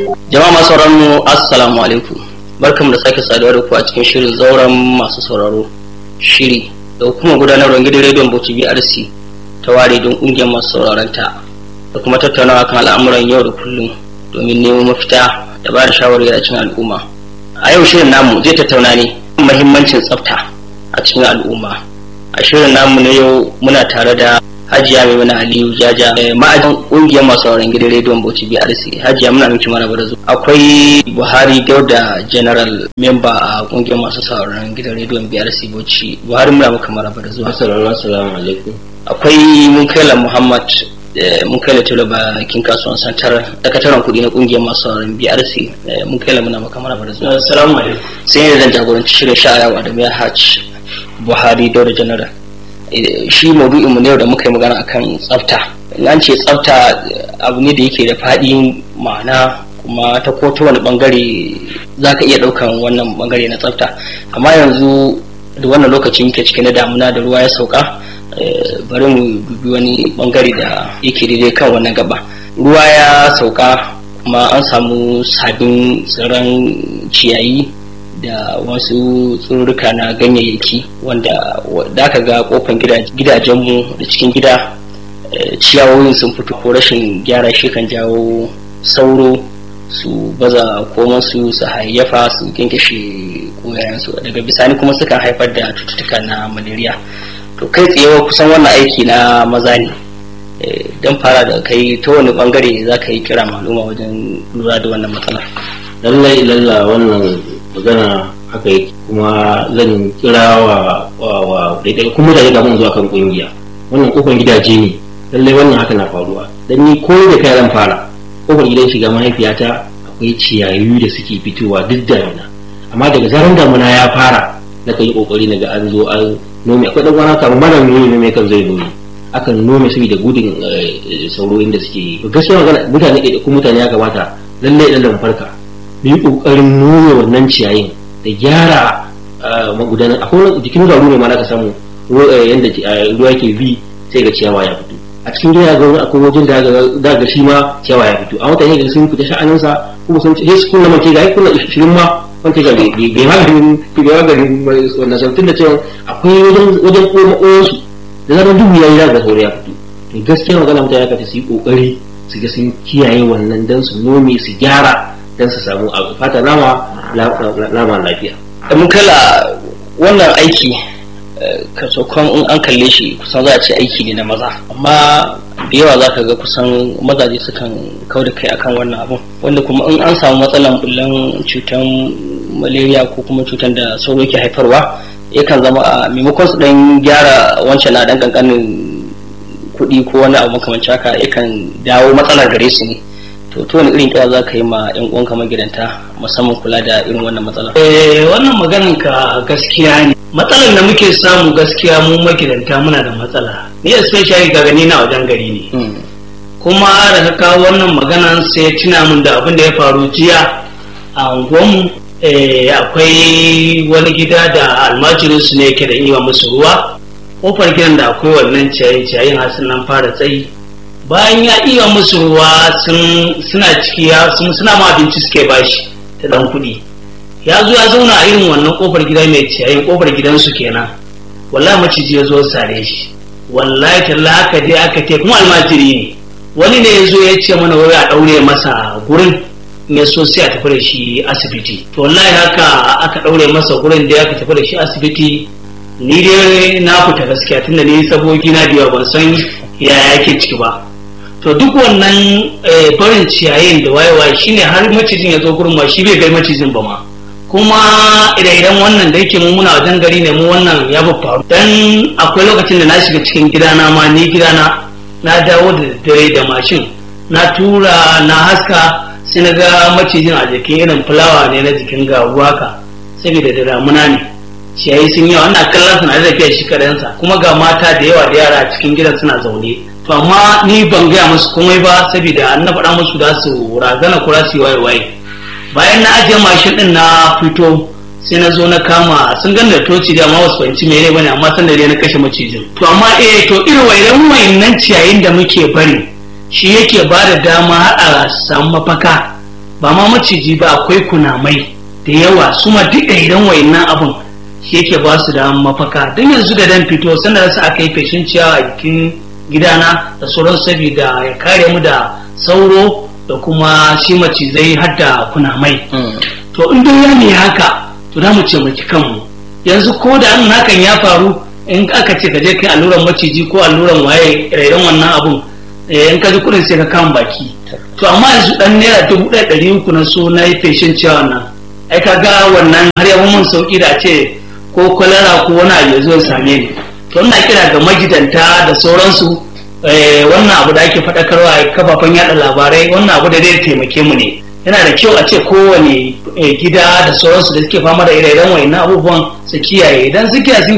Jama'a masu sauraron mu assalamu alaikum. Barkamu da sake saduwa da ku a cikin shirin zauren masu sauraro. Shiri da hukumar gudanarwar gidan rediyon Bauchi BRC ta ware don ƙungiyar masu sauraron ta da kuma tattaunawa kan al'amuran yau da kullum domin nemo mafita da ba da shawarwari a cikin al'umma. A yau shirin namu zai tattauna ne muhimmancin tsafta a cikin al'umma. A shirin namu na yau muna tare da Hajiya Maimuna Aliyu Jaja ma'ajin ƙungiyar masu sauraron gidan rediyon Bauchi BRC Hajiya muna miki mana barazu akwai Buhari Dauda General Member a ƙungiyar masu sauraron gidan rediyon BRC Bauchi Buhari muna maka mara barazu Assalamu assalamu alaikum. akwai Munkaila Muhammad Munkaila Tilo bakin kasuwan santar dakataran kuɗi na ƙungiyar masu sauraron BRC Munkaila muna maka mara barazu Assalamu alaikum. sai ne zan jagoranci shirin sha'ayawa da mai hajj Buhari Dauda General shi maudu'in mu ne da muka yi magana akan tsafta in an ce tsafta abu ne da yake da faɗi ma'ana kuma ta ko ta wani bangare za ka iya ɗaukan wannan bangare na tsafta amma yanzu da wannan lokaci muke cike na damuna da ruwa ya sauka bari mu dubi wani bangare da yake daidai kan wannan gaba ruwa ya sauka kuma an samu sabbin tsirran ciyayi da wasu tsirrika na ganyayyaki wanda da aka ga kofan gidajenmu da cikin gida ciyawoyin sun fito ko rashin gyara shi kan jawo sauro su baza komansu su hayyafa su kinkashe koyayensu daga bisani kuma sukan haifar da cututtuka na malaria to kai tsaye kusan wannan aiki na maza ne don fara da kai ta wani bangare za ka yi kira maluma wajen lura da wannan matsalar Lallai lalla wannan magana haka yake kuma zan kira wa wa daidai kuma da gaban zuwa kan kungiya wannan kofar gidaje ne lallai wannan haka na faruwa dan ni ko da kai zan fara kofar gidan shiga mahaifiyata akwai ciyayi da suke fitowa duk damina amma daga zaran damina ya fara na kan yi kokari na ga an zo an nome akwai dan wani kamar mara nome nome kan zai nome akan nome saboda gudun sauro inda suke yi gaskiya magana mutane da kuma mutane ya kamata lallai lallai farka mu yi ƙoƙarin nome wannan ciyayin da gyara magudanar akwai jikin garu ne ma ka samu yadda ruwa ke bi sai ga ciyawa ya fito a cikin gida ga wani akwai wajen da ga shi ma ciyawa ya fito a mutane ga sun fita sha'aninsa kuma sun ce su kunna mace ga kunna shirin ma wanda ga bai maganin bai maganin wannan sautin da cewa akwai wajen wajen koma su da zaman duhu ya yi ga sauri ya fito to gaskiya magana mutane ya su yi kokari su ga sun kiyaye wannan dan su nome su gyara don su samu abu fata nama nama lafiya. mun kala wannan aiki kasokon in an kalle shi kusan za a ce aiki ne na maza amma da yawa za ka ga kusan mazaje sukan kau da kai akan wannan abun wanda kuma in an samu matsalan bullan cutan malaria ko kuma cutan da sauro ke haifarwa yakan zama a maimakon su dan gyara wancan na dan kankanin kuɗi ko wani abu makamancin haka yakan dawo matsalar gare su ne to to wani irin kira za ka yi ma yan uwanka magidanta musamman kula da irin wannan matsala eh wannan maganan ka gaskiya ne matsalar da muke samu gaskiya mu magidanta muna da matsala ni especially ga gani na wajen gari ne kuma da ka kawo wannan maganan sai tuna min da abin da ya faru jiya a unguwanmu akwai wani gida da almajirin su ne yake da iya musu ruwa kofar gidan da akwai wannan ciyayin ciyayin har nan fara tsayi bayan ya iya musu ruwa suna ciki suna ma abinci suke bashi ta dan kuɗi ya zo ya zauna a irin wannan kofar gida mai ciyayin kofar gidansu kenan wallahi maciji ya zo sare shi wallahi talla aka je aka ce kuma almajiri ne wani ne ya zo ya ce mana wai a ɗaure masa gurin ne so sai a tafi da shi asibiti to wallahi haka aka ɗaure masa gurin da aka tafi da shi asibiti ni dai na fita gaskiya tunda ni sabogi na biya ban san yaya yake ciki ba to duk wannan barin ciyayin da wayewa shine har macijin ya zo gurin ma shi bai gai macijin ba ma kuma idan wannan da yake mu muna wajen gari ne mu wannan ya faru dan akwai lokacin da na shiga cikin gidana ma ni gidana na dawo da dare da mashin na tura na haska sai na ga macijin a jikin irin fulawa ne na jikin garu haka saboda da damuna ne ciyayi sun yawa ana kallon suna da tafiya shi kadansa kuma ga mata da yawa da yara a cikin gidan suna zaune to amma ni ban gaya musu komai ba saboda an na faɗa musu da su razana kura su waye waye bayan na ajiye mashin din na fito sai na zo na kama sun gan da toci da amma wasu fahimci mene bane amma san da dai na kashe macijin to amma eh to irin wayan wayannan ciyayin da muke bari shi yake ba da dama har a samu mafaka ba ma maciji ba akwai kunamai da yawa su ma duk idan wayannan abun shi yake ba su da mafaka don yanzu da dan fito sanda su aka yi feshin ciyawa a jikin gidana da sauran saboda ya kare mu da sauro da kuma shi macizai har da kunamai to in dai ya ne haka to za mu ce maki kanmu yanzu ko da an hakan ya faru in aka ce ka je kai alluran maciji ko alluran waye rairan wannan abun in ka ji kudin sai ka kama baki to amma yanzu dan naira dubu ɗaya ɗari uku na so na yi feshin ciyawa nan ai ka ga wannan har ya mun sauki da ce ko kwalara ko wani abu ya zo ya same ni to ina kira ga magidanta da sauransu wannan abu da ake faɗakarwa a kafafen yada labarai wannan abu da zai taimake mu ne yana da kyau a ce kowane gida da sauransu da suke fama da ire-iren wayannan abubuwan su kiyaye idan su kiyaye